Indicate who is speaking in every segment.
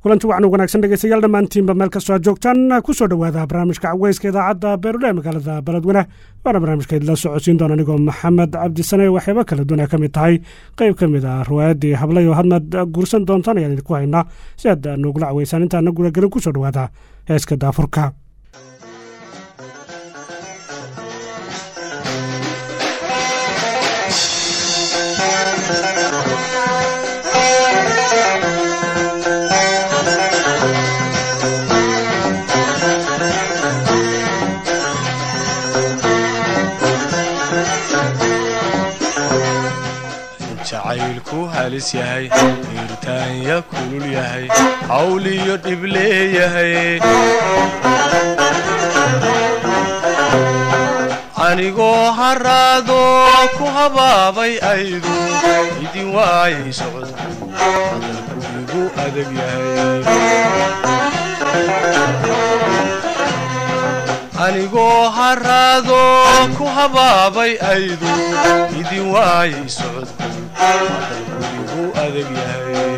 Speaker 1: kulanti waxaan u wanaagsan dhegeystayaal dhammaantiinba meel kastoo aad joogtaan ku soo dhowaada barnaamijka caweyska idaacadda beerule magaalada beledweyne waana barnaamijka idila socodsiin doona anigoo maxamed cabdisane waxyaaba kala duwan ay ka mid tahay qeyb ka mid ah riwaayaddii hablay oo hadmad guursan doontaan ayaan idinku haynaa si aad noogula caweysaan intaana gudagelin ku soo dhowaada heeska daafurka
Speaker 2: jacaylku halis yahay hiirtaanya kulul yahay hawliyo dhib leeyahay anigoo haraado ku habaabay aydu idin waayay socodku hadalku igu adag yahay anigoo haraado ku habaabay aydu idin waayay socodku hadalku igu adag yahay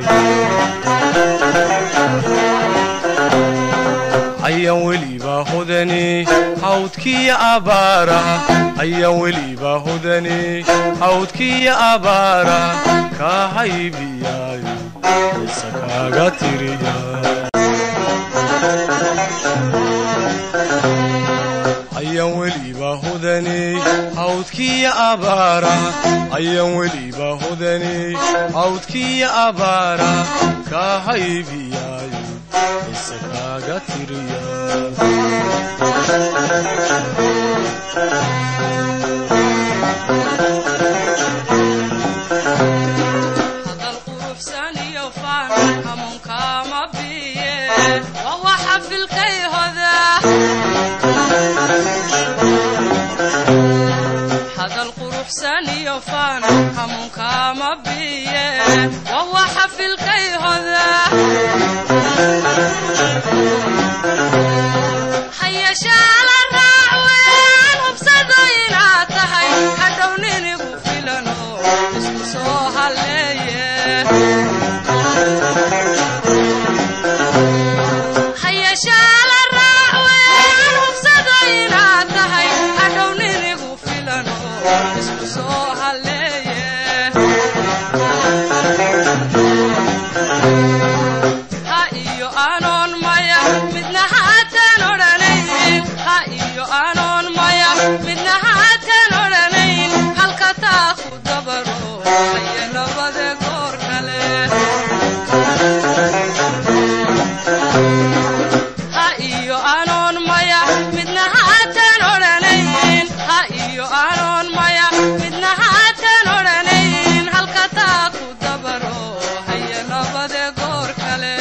Speaker 2: ayaan welibaa hodani hawdkiya abaara ayaan welibaa hodani hawdkiya abaara kaa haybiyaayo isa kaaga tiriya ayaan welibaa hodani hawdkiya abaara ayaan welibaa hodani hawdkiya abaara kaa haybiyaayo isa kaaga tiriya
Speaker 3: hadal quruxsan iyo faan hamuunkaama biye waa waxa filkay hoda hadal quruxsan iyo faan hamuunkaama biye waa waxa filkay hoda hayashaala raac weyn hubsado inaad tahay hadhow ninigu filano isku soo halleeye hayashaala raac weyn hubsado inaad tahay hadhow ninigu filano isku soo halleeye ha iyo anoon maya midna haatan odhanayn ha iyo anoon maya midna haatan odhanayn halka taa ku dabaro haye labade goor kale ha iyo anoon maya midna haatan odhanayn ha iyo anoon maya midna haatan odhanayn halka taa ku dabaro haye labade goor kale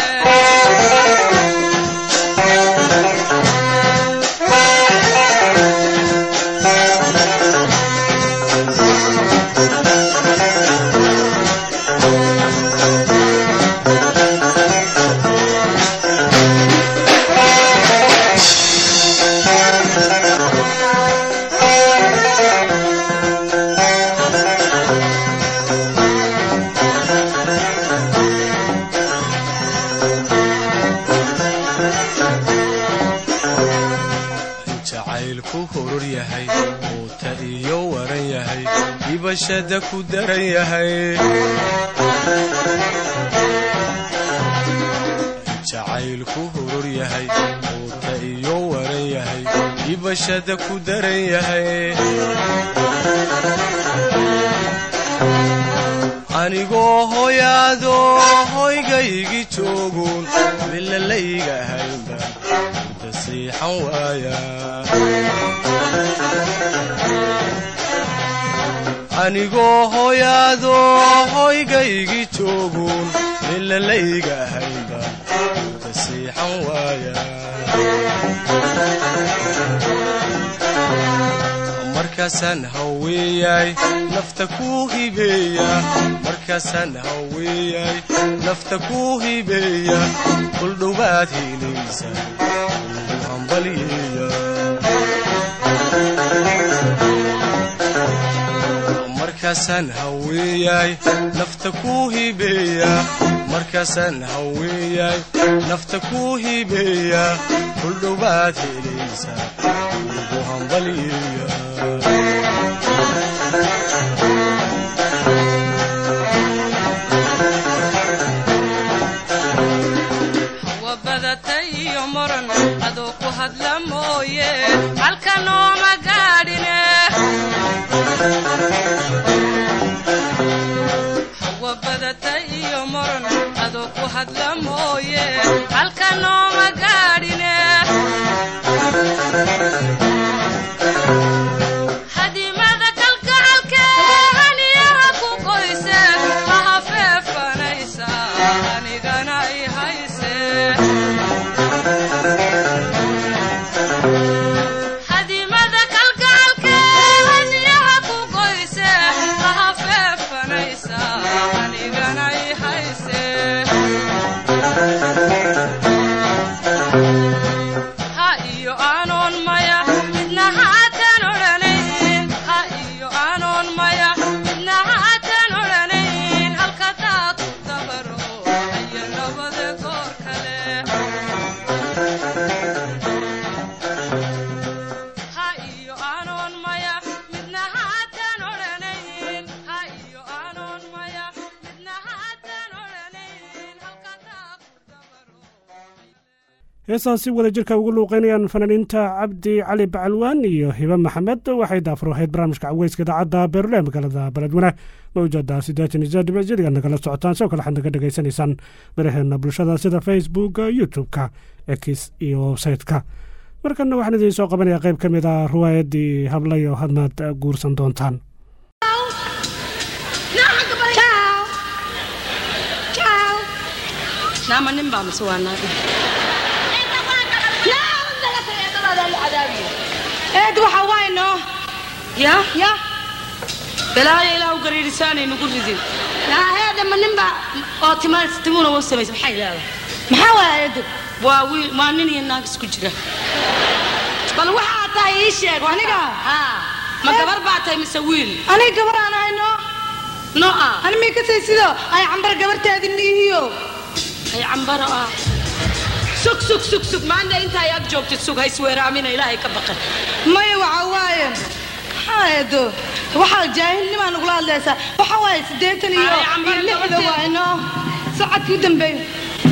Speaker 2: jacaylku horor yahay quuta iyo waran yahay dhibashada ku daran yahay jacaylku horor yahay quuta iyo waran yahay dhibashada ku daran yahay anigoo hoyaado hoygaygi joogun milalayga haynba inta siixan waaya anigoo hoyaado hoygaygi joogun milalayga haynba inta siixan waaya markaasaan haweeyay nafta ku hibeeya markaasaan haweeyay nafta ku hibeeya kuldhowaad helaysa ugu hambalyeeya markaasaan haweeyay nafta ku hibeeya markaasaan haweeyay nafta ku hibeeya kuldhowaad helaysaa ugu hambaliyeeya
Speaker 3: hawa badatay iyo muran adoo ku hadla mooye halka nooma gaadhine hawa badatay iyo muran adoo ku hadla mooye halka nooma gaadhine hadimada kalgacalke haniyaha ku qoyse laha feefanaysa anigana i hayse hadimada kalgacalke haniyaha ku qoyse laha feefanaysa anigana i hayse ha iyo aanoon maya midna haatan odhanayn ha iyo aanoon maya midna haatan odhanayn halka taa ku dabaro aya nabada goor kale ha iyo aanoon maya midna haatan odhanayn ha iyo aanoon maya midna haatan odhanayn halka taa ku dabaro
Speaker 1: heesaas si wada jirka ugu luuqeynayaan fanaaniinta cabdi cali bacalwaan iyo hibe maxamed waxay daafur ahayd barnaamijka caweyska idaacadda beerule magaalada beledweyne mawjada siddeetan iyo saddex jiriga nagala socotaan sidoo kale waxaad naga dhegaysanaysaan baraheena bulshada sida facebook youtube-ka x iyo websayte-ka markana waxaan idiin soo qabanaya qayb ka mid a riwaayaddii hablayo hadmaad guursan doontaan
Speaker 3: naama nin baa mise waa naag
Speaker 4: eed waxa waay noo
Speaker 3: ya
Speaker 4: ya
Speaker 3: balaayo ilaa u gariirisaanay nugu ridin
Speaker 4: eedama ninba
Speaker 3: oo tima timuna u samaysa maxay leedahay
Speaker 4: maxaa waaya eedu
Speaker 3: waa wiil waa nin iyo naag isku jira
Speaker 4: bal waxaa tahay ii sheeg aniga
Speaker 3: ma gabar baa tahay mise wiil
Speaker 4: aniga gabar aan ahay noo
Speaker 3: no ah
Speaker 4: ani mii ka say sido ay cambar gabartaadi niihiyo
Speaker 3: ay cambaro ah sug sug sug sug maanta inta ay ag joogtid sug haysweeraamina ilaahay ka baqan
Speaker 4: maya waxa waaye maxaa eedo waxaa jaahilnimaa nagula hadlaysaa waxa waaye siddeetan iyo
Speaker 3: Ay, cambar
Speaker 4: iyo lixda
Speaker 3: gabarteed.
Speaker 4: waay noo sacadkii u dambeeyo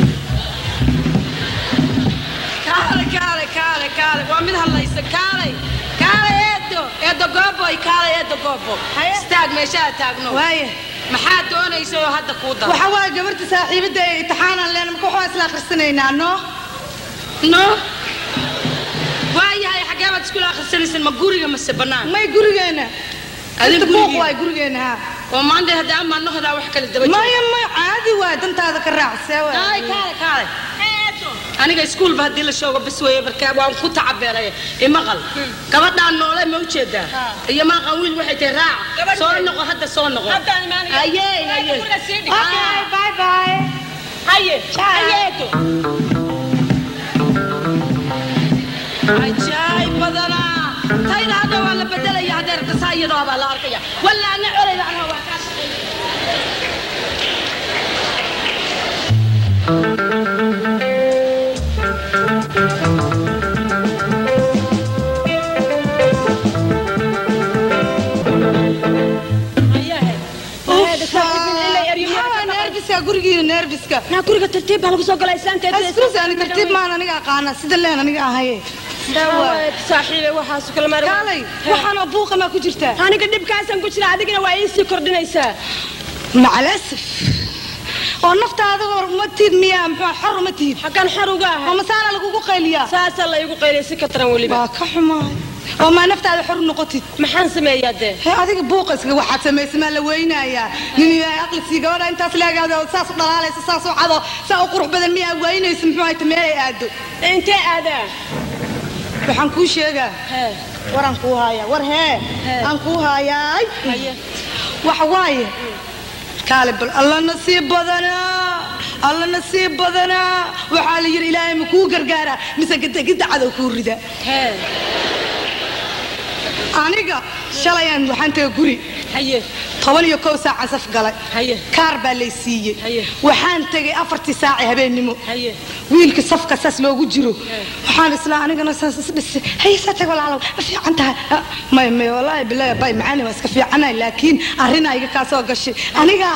Speaker 3: kaale kaale kaale kaale waa mid hadlaysa kaale kaale eedo eedo gooboy kaale eedo goobo
Speaker 4: Haye.
Speaker 3: istaag meeshaa taagno
Speaker 4: waaye
Speaker 3: maxaa doonaysa oo hadda kuu dara
Speaker 4: waxa waaye gabarta saaxiibadda ee imtixaanaan leena marka waxaa isla akhrisanaynaa noo
Speaker 3: no waayahay xaggee baad iskula akhrisanaysan ma guriga mase bannaan
Speaker 4: may gurigeena
Speaker 3: Adin
Speaker 4: inta buuq
Speaker 3: gurigiina?
Speaker 4: waay gurigeena ha
Speaker 3: oo maanta hadda ama noqdaa wax kala daba jiro
Speaker 4: maya maya caadi waay dantaada ka raacsee
Speaker 3: kaale kaale kaale aniga iskuulba haddii la shoogo bis weeye marka waan ku tacabeeray imaqal gabadhaan noole ma ujeedaa iyo maaqan wiil waxay tahay raaca soo noqo hadda soo noqo haye haye
Speaker 4: Okay, bye bye.
Speaker 3: haye
Speaker 4: Ciao.
Speaker 3: hayeeto ajaayib badanaa tayna hadda waa la bedelaya haddee rabtasaa iyadoo baa la arkaya walla ana colayda anaa waa kaa shaqeeya
Speaker 4: Maxaa nerviska gurigiina nerviska
Speaker 5: naa guriga tartiib baa lagu soo galaa islaanteed
Speaker 4: askuris ani tartiib maan aniga aqaana sida leen aniga ahaye
Speaker 5: saaxiibe waxaas kala maar
Speaker 4: kaalay waxaanoo buuqa maa ku jirtaa
Speaker 5: aniga dhibkaasaan ku jira adigana waa ii sii kordhinaysaa
Speaker 4: macalasif oo naftaada uma tiid miyaa muxuu xor uma tiid
Speaker 5: xaggan xor uga
Speaker 4: oo
Speaker 5: ahay
Speaker 4: masaana lagugu qayliyaa
Speaker 5: saasaa la igu qaylay si ka taran weliba
Speaker 4: waa ka xumaay oo maa naftaada xor noqotid
Speaker 5: maxaan sameeyaa dee
Speaker 4: hee adiga buuqayska waxaad samaysa maa la weynayaa nin ilaahay aqli sii gabadha intaas leegaada oo saas u dhalaalaysa saas u cado saa u qurux badan miyaa weynaysa muxuu hayta meelay aado
Speaker 5: intee aadaa
Speaker 4: waxaan kuu sheegaa
Speaker 5: hee
Speaker 4: waraan kuu haayaa war hee
Speaker 5: Hee.
Speaker 4: aan kuu haayaay
Speaker 5: haye
Speaker 4: waxa waaye kaale bal alla nasiib badanaa alla nasiib badanaa waxaa la yidhi ilaahay ma kuu gargaaraa mise gadagida cadow kuu rida
Speaker 5: hee
Speaker 4: aniga shalayaan waxaan taga guri
Speaker 5: haye
Speaker 4: toban iyo kow saacan saf galay
Speaker 5: Haye.
Speaker 4: kaar baa lay siiyey
Speaker 5: Haye.
Speaker 4: waxaan tegay afartii saaci habeennimo
Speaker 5: haye
Speaker 4: wiilka safka saas loogu jiro waxaan islaa anigana saas isdhisay haye saa tag walaalow ma fiican tahay Ah, may may walaahi bilaahi bay macaani waa iska fiicanahay laakiin arrinaa iga kaa soo gashay aniga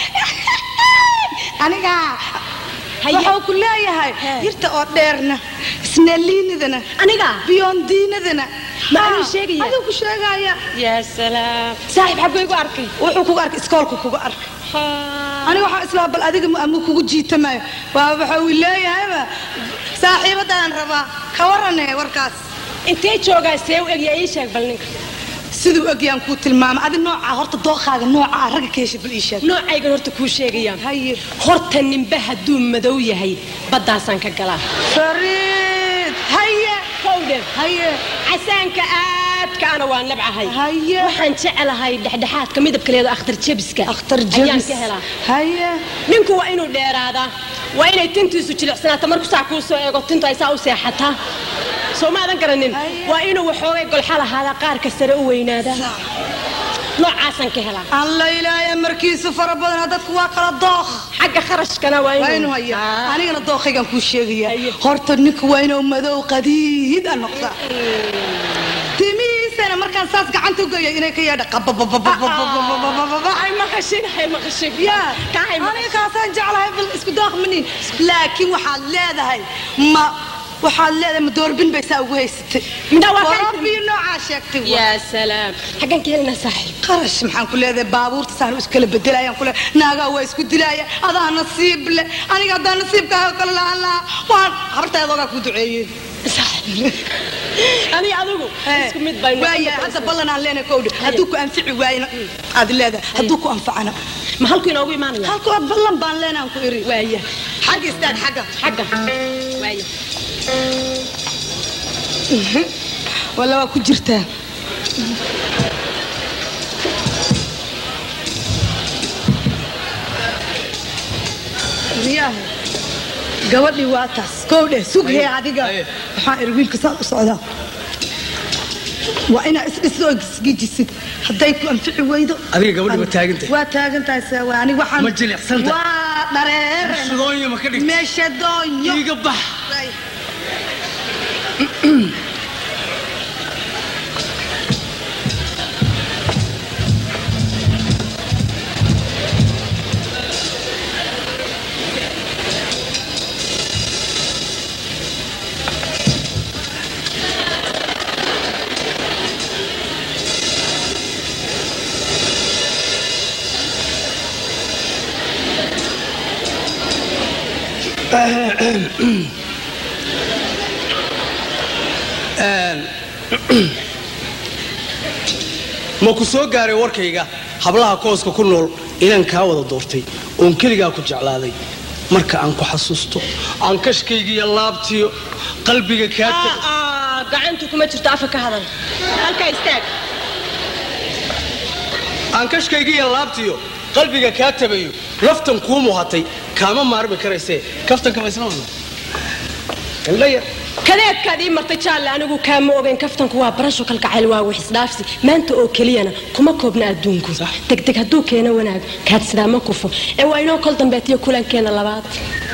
Speaker 4: aniga
Speaker 5: Haye.
Speaker 4: waxuu ku leeyahay
Speaker 5: He.
Speaker 4: yirta oo dheerna isnaliinadana
Speaker 5: aniga
Speaker 4: biyondiinadana
Speaker 5: Ma
Speaker 4: Ah,
Speaker 5: anuu sheegaya?
Speaker 4: aduu ku sheegaya
Speaker 5: yaa salaam saaxiib xagguu igu arkay
Speaker 4: wuxuu kuga arkay iskoolku kuga arkay aniga waxaan islaa bal adiga ama kugu jiitamayo waa waxa uu leeyahayba saaxiibadaan rabaa ka warane warkaas
Speaker 5: intee joogaa see u egyaa ii sheeg bal ninka
Speaker 4: siduu egyaan kuu tilmaamay adi noocaa horta dooqaaga noocaa ragga ka heshay bal ii sheeg
Speaker 5: noocaygan horta kuu sheegayaan
Speaker 4: haye
Speaker 5: horta ninba hadduu madow yahay baddaasaan ka galaa
Speaker 4: fariid haye
Speaker 5: howdhe
Speaker 4: haye
Speaker 5: casaanka aadka ana waa nabcahay
Speaker 4: Haye.
Speaker 5: waxaan jecelahay dhexdhexaadka midabkaleeda akhtar jebiska
Speaker 4: akhtar
Speaker 5: ayaan
Speaker 4: jabis
Speaker 5: ka helaa
Speaker 4: haye
Speaker 5: ninku waa inuu dheeraadaa waa inay tintiisu jilicsanaato marku saa kuu soo eego tintu ay saa u seexataa soo maadan garanin
Speaker 4: Haye.
Speaker 5: waa inuu waxoogay golxa lahaadaa qaarka sare u weynaadaa noocaasaan ka helaa
Speaker 4: alla ilaahay markiisu fara badana dadku waa kala dooq
Speaker 5: xagga kharashkana waa
Speaker 4: waa inuu
Speaker 5: inuu
Speaker 4: haya
Speaker 5: Ah.
Speaker 4: anigana dooqaygan kuu sheegaya
Speaker 5: Haye.
Speaker 4: horta ninka waa inuu madow qadiid a noqdaa timihiisana markaan saas gacanta ugeeya inay ka yeedha qababababababababababa
Speaker 5: hay maqashin hay maqashin
Speaker 4: yaa
Speaker 5: kaa hay
Speaker 4: aniga kaasaan jeclahay bal isku daaqmanin laakiin waxaad leedahay ma waxaad leedahay ma doorbin bay saa ugu haysatay
Speaker 5: Midhaa waa kaa
Speaker 4: warabbiyo noocaa sheegtay waa.
Speaker 5: yaa salaam xaggan ka helinaa saaxiib
Speaker 4: qarash maxaan ku leedahay baabuurta saan iskala bedelayaan ku leedahay naagaa waa isku dilaya adaa nasiib le aniga haddaa nasiibkaaga kale lahaan lahaa waan habartaadoogaa ku duceeyey
Speaker 5: aniga adigu isku mid bay
Speaker 4: waaya hadda ballan aan leenahay kowdhe hadduu ku anfici waayna aad leedahay hadduu ku anfacana
Speaker 5: ma halku inoogu imaanaya
Speaker 4: halkoo ballan baan leenahan ku iri
Speaker 5: waaya
Speaker 4: xagga istaag xagga
Speaker 5: xagga waaya
Speaker 4: walla waa ku jirtaa riyaha gabadhii waa taas kow dheh sughee adiga waxaan iri wiilka saad u socdaa waa inaa isdhiso oo isgijisid hadday ku anfici weydo
Speaker 6: Adiga gabadhi waa taagantahay.
Speaker 4: waa taagantahay se waa ani waxaan
Speaker 6: Ma jilicsantahay?
Speaker 4: waa dhareere
Speaker 6: Shidoonya ma ka dhigtay?
Speaker 4: meesha doonyo
Speaker 6: iiga bax ma ku soo gaaray warkayga hablaha kooska ku nool inaan kaa wada doortay oon keligaa ku jeclaaday marka aan ku xasuusto aan kashkaygiiyo laabtiyo qalbiga kaa tago
Speaker 5: gacantu kuma jirto afka ka hadal halkaa istaag
Speaker 6: aan kashkaygiiyo laabtiyo qalbiga kaa tabayo laftan kuu muuhatay kaama maarmi karaysee kaftanka ma isla wadno indhaya
Speaker 5: kadeedkaad ii martay jaalle anigu kaama ogeyn kaftanku waa barasho kalgacayl waa wax isdhaafsi maanta oo keliyana kuma koobna adduunku degdeg hadduu keeno wanaag kaad sidaa ma kufo ee waa inoo kol dambeetiyo kulankeena labaad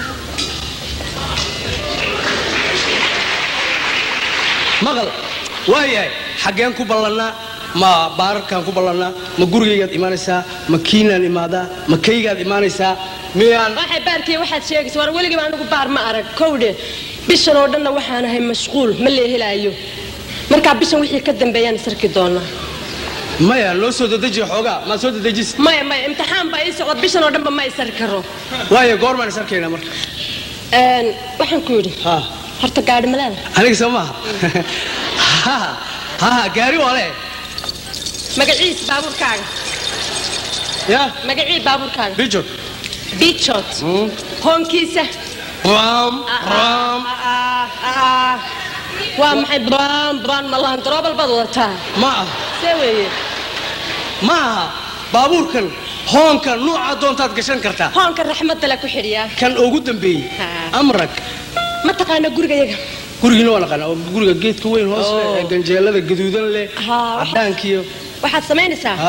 Speaker 6: maqal waayahay xaggeen ku ballannaa ma baararkaan ku ballannaa ma gurigaygaad imaanaysaa ma kiinaan imaadaa ma kaygaad imaanaysaa miyaan
Speaker 5: waxay baarkiya waxaad sheegaysa war weligiiba anigu baar ma arag kowdhe bishan oo dhanna waxaan ahay mashquul ma leehelaayo markaa bishan wixii ka dambeeyaan isarki doonaa
Speaker 6: maya noo soo dadejiya xoogaa maad soo dadejis
Speaker 5: maya maya imtixaan baa ii socda bishan oo dhanba ma isari karo
Speaker 6: waayo goormaan is arkaynaa marka
Speaker 5: Een, waxaan ku yidhi
Speaker 6: ha
Speaker 5: horta gaadhi malaada
Speaker 6: aniga soo maaha ha ha gaari waa le
Speaker 5: magaciis baabuurkaaga
Speaker 6: ya
Speaker 5: magacii baabuurkaaga
Speaker 6: bijod
Speaker 5: bichot hoonkiisa
Speaker 6: ram ram
Speaker 5: Ah, ah, waa maxay baan baan malahan daroobal baad wadataa
Speaker 6: ma ah
Speaker 5: see weeye
Speaker 6: ma aha baabuurkan hoonka nuuca doontaad gashan kartaa
Speaker 5: hoonka raxmadda la ku xidhiyaa
Speaker 6: kan ugu dambeeyey
Speaker 5: Ha.
Speaker 6: amrag
Speaker 5: ma taqaana gurigayaga
Speaker 6: gurigiina waa naqaana oo guriga geedka weyn hoos leh
Speaker 5: Oh.
Speaker 6: ee ganjeelada gaduudan leh
Speaker 5: Ha, waxa-
Speaker 6: cadaankiyo
Speaker 5: waxaad samaynaysaa
Speaker 6: ha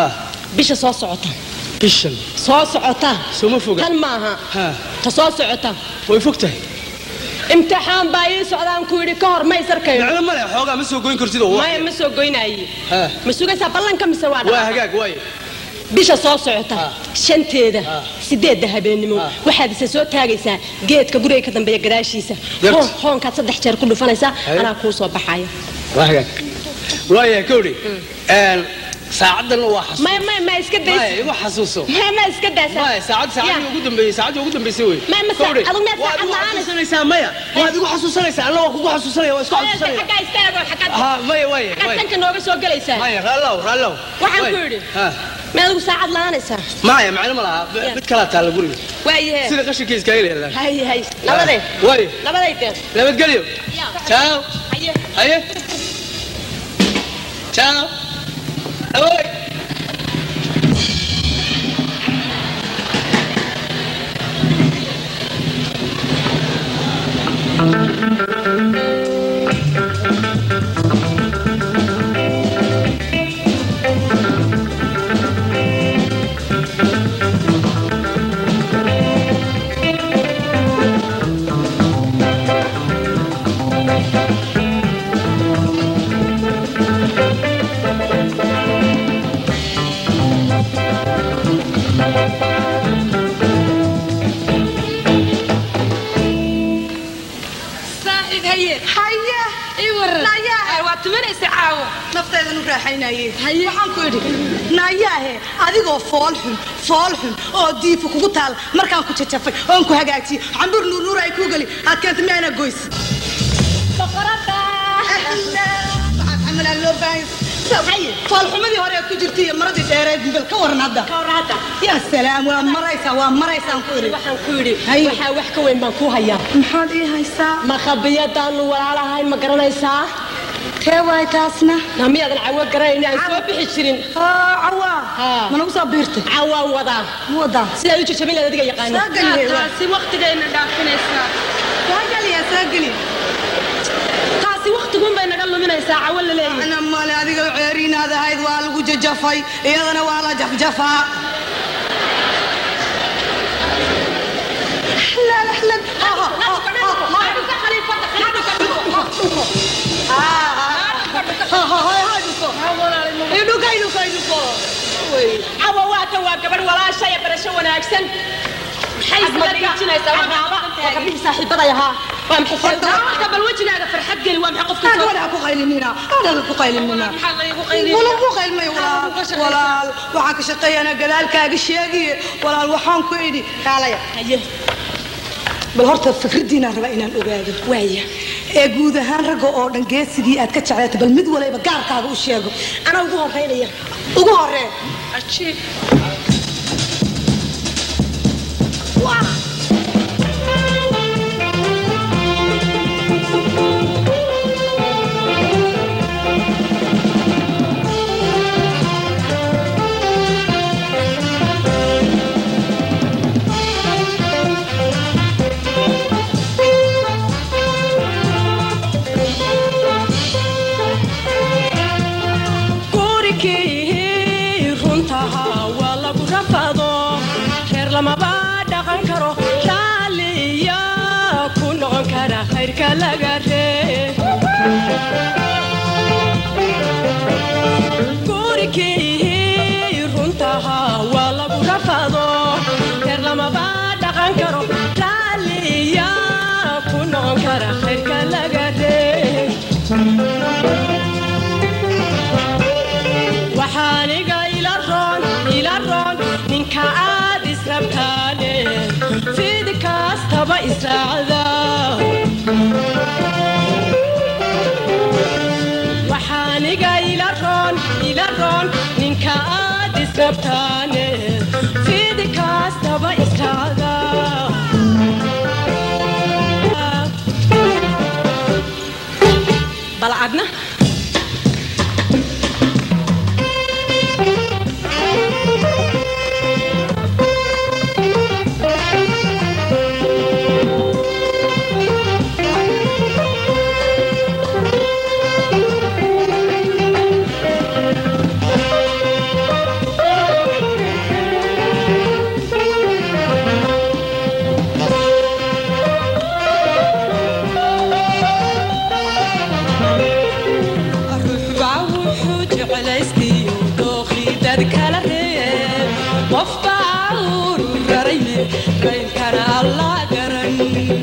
Speaker 5: bisha soo socota
Speaker 6: bishan
Speaker 5: soo socota
Speaker 6: Soo ma foga?
Speaker 5: tan maaha
Speaker 6: Ha.
Speaker 5: ta soo socota
Speaker 6: way fog tahay
Speaker 5: imtixaan baa ii socdaan ku yidhi ka hor ma isarkayo
Speaker 6: macno male xoogaa ma soo goyn kartid oo
Speaker 5: maya ma soo goynaaye
Speaker 6: Ha.
Speaker 5: ma sugaysaa ballanka mise waa
Speaker 6: waa
Speaker 5: dhaqaaqa?
Speaker 6: hagaag waaye
Speaker 5: bisha soo socota
Speaker 6: Ha.
Speaker 5: shanteeda
Speaker 6: Ha.
Speaker 5: sideedda habeenimo
Speaker 6: Ha.
Speaker 5: waxaad isa soo taagaysaa geedka guriga ka dambeeya gadaashiisa
Speaker 6: Yarta.
Speaker 5: Hoon- hoonkaad saddex jeer ku dhufanaysaa
Speaker 6: Haye.
Speaker 5: anaa kuu soo baxaya
Speaker 6: waa hagaag waayahay kowdhi saacaddan waa xasuus
Speaker 5: maya maya ma iska
Speaker 6: maya
Speaker 5: daysa
Speaker 6: igu xasuuso
Speaker 5: maya ma iska daysa
Speaker 6: maya saacad saacadii ugu dambeeyey saacadii ugu dambeysay wey
Speaker 5: Ma- ma saa-
Speaker 6: Kowdhi,
Speaker 5: adigu miyaad
Speaker 6: waad
Speaker 5: saacad
Speaker 6: igu
Speaker 5: la'aan?
Speaker 6: xasuusanaysaa maya waad igu xasuusanaysaa alla waa kugu xasuusanaya waa isku xasuusanaya
Speaker 5: xaggaa istaago xaggaad
Speaker 6: ha maya waaye
Speaker 5: xaggaad
Speaker 6: waaye
Speaker 5: sanka nooga soo gelaysaa
Speaker 6: maya raallow raallow
Speaker 5: Waxaan
Speaker 6: Waaye.
Speaker 5: ku yidhi.
Speaker 6: Ha.
Speaker 5: ma adigu saacad la'aanaysaa
Speaker 6: maya macno ma laha
Speaker 5: Ya.
Speaker 6: mid kalaa taalla guriga
Speaker 5: waayahe
Speaker 6: sida qashinka iskaga leedahay
Speaker 5: hay hay nabadee
Speaker 6: waaye
Speaker 5: nabaday dee
Speaker 6: nabadgelyo ciao
Speaker 5: haye
Speaker 6: haye ciao awoy
Speaker 3: saaxiib haye
Speaker 4: haya
Speaker 3: ii waran
Speaker 4: Nayaa.
Speaker 3: Ay, waa tumanaysa caawo
Speaker 4: nafteedan u raaxaynaye waxaan ku idhi naayaahe adigoo fool xun fool xun oo diifu kugu taal markaan ku jajafay oon ku hagaajiyey cambur nuurnuur ay kuu geli aad keenta miyaana goys foolxumadii hore ku jirtay iyo maradii dheereed bal ka waran hadda
Speaker 5: kawraada
Speaker 4: yaa salaam waa maraysaa waa maraysaan ku idhi
Speaker 5: waxaan ku yidhi
Speaker 4: Haye.
Speaker 5: waxaa wax ka weyn baan ku hayaa
Speaker 4: maxaad ii haysaa
Speaker 5: makhabiyadaanu walaalahayn ma garanaysaa
Speaker 4: tee waay taasna
Speaker 5: na miyaadan cawo garanayn aan soo bixi jirin
Speaker 4: aa cawaa
Speaker 5: Haa.
Speaker 4: ma nagu soo biirtay
Speaker 5: cawaan wadaa
Speaker 4: wadaa
Speaker 5: sidaad u jajabin lahayd adiga yaqaana
Speaker 4: soo geliye waa
Speaker 3: taasi waqtigayna dhaafinaysaa
Speaker 4: soo geliya soo geli
Speaker 5: taasi waqtiguun bay naga luminaysaa cawo la leeyahay
Speaker 4: ana male adiga ceeriinaad ahayd waa lagu jajafay iyadana waa la jafjafaa Ahlan, ahlan. Ha, ha, ha, ha, ha. Ha, ha, ha, ha, dhuko. Idhuko, idhuko, idhuko.
Speaker 5: cawo waata waa gabadh walaasha ee barasho wanaagsan maxay isla dhiijinaysaa waa gabdhihii saaxiibaday ahaa waa maxay
Speaker 3: Horta bal wejigaaga farxad geli waa maxay qofka
Speaker 4: Aan
Speaker 3: soo
Speaker 4: walaha ku qaylinina, aan ku qaylinina.
Speaker 3: maxaa laygu qayliya
Speaker 4: wala ku qaylmay walaal walaal waxaan ka shaqeeyana gadaalkaaga sheegiye walaal waxaan ku idhi kaalaya
Speaker 5: haye
Speaker 4: bal horta fikraddiinaan rabaa inaan ogaado
Speaker 5: waaya
Speaker 4: ee guud ahaan ragga oo dhan geesigii aad ka jeclaatay bal mid waliba gaarkaaga u sheego
Speaker 5: anaa ugu horeynaya
Speaker 4: ugu horee
Speaker 3: ajiib
Speaker 5: gurigii runtaha waa lagu rafado reer lamaba dhaqan karo raaliya ku noqon kara khayrka laga ree gurigii runtaha waa lagu rafado reer lamaba dhaqan karo raaliya ku noqon kara khayrka laga ree waxaaniga ila roon ila roon ninka aad israbtaane fidi kastaba israacda waxaaniga ila roon ila roon ninka aad israbtaane fidi kastaba israacda bal adna
Speaker 3: raad kala reeb qof baa uru raraye raynkana alla garan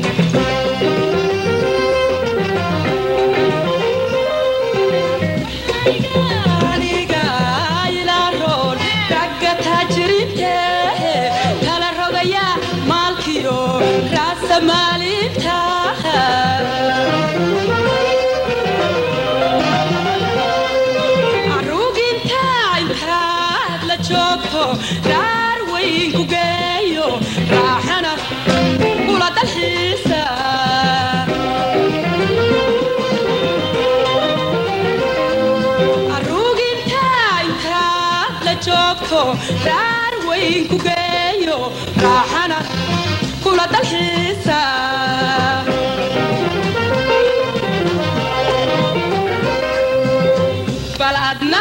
Speaker 3: aniga ilaaroon ragga taajiriinte kala rogaya maalkiyo raasa maalinta aruginta intaad la joogto raar weyn ku geeyo raaxana kula dalxiisa aruginta intaad la joogto raar weyn ku geeyo raaxana kula dalxiisa bal adna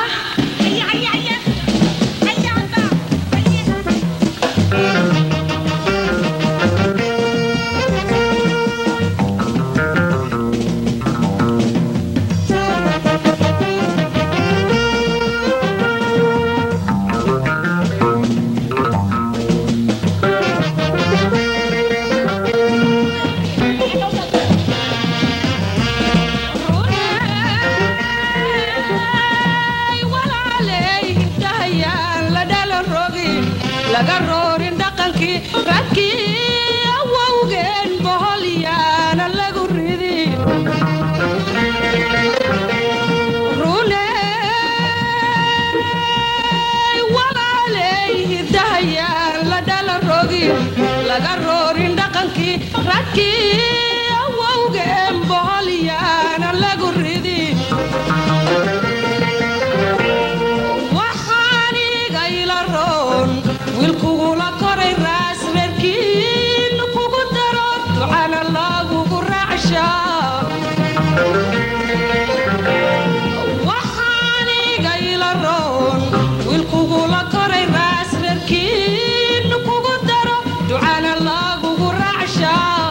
Speaker 3: laga roorin dhaqankii radkii awowgeen boholyaana lagu ridi runey walaaley hidahayaan la dhala rogin laga roorin dhaqankii radkii awowgeen boholyaana lagu ridi waxaanigayla roon wiilkugula koray raas reerkiin kugu daro ducana lagugu raacshaa waxaanigayla roon wiilkugula koray raas reerkiin kugu daro ducana lagugu raacshaa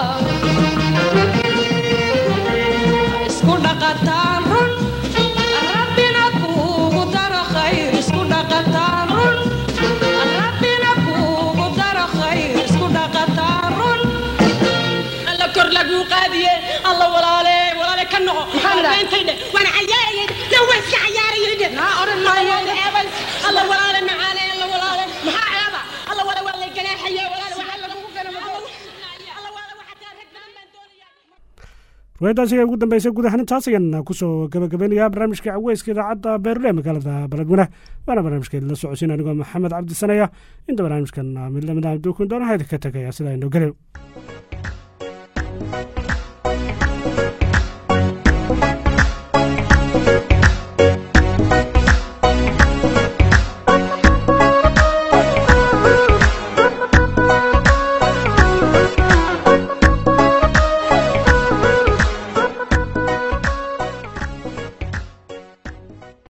Speaker 3: isku dhaqataan run rabbina kuugu daro khayr isku dhaqataan run rabbina kuugu daro khayr isku dhaqataan run
Speaker 5: alla kor laguu qaadiye alla walaale walaale ka noqo intay dhe waan cayaarayay na waan iska cayaarayay dhe naa oran maayo eebal alla walaale macaane alla walaale maxaa ceeba alla walaale waa lay ganaaxaye walaale waxaa lagugu ganama alla walaale waxaa taa rag badan baan doonayaa
Speaker 1: ruwaayadaasi ayaa ugu dambeysay guud ahaan intaas ayaan kusoo gabagabeynayaa barnaamijka caweyska idaacadda beerule magaalada baladweyne waana barnaamijkeed la socodsiin anigoo maxamed cabdi sanaya inta barnaamijkan mid lamid ah abduukun doona hayda ka tegaya sidaa inoo gelew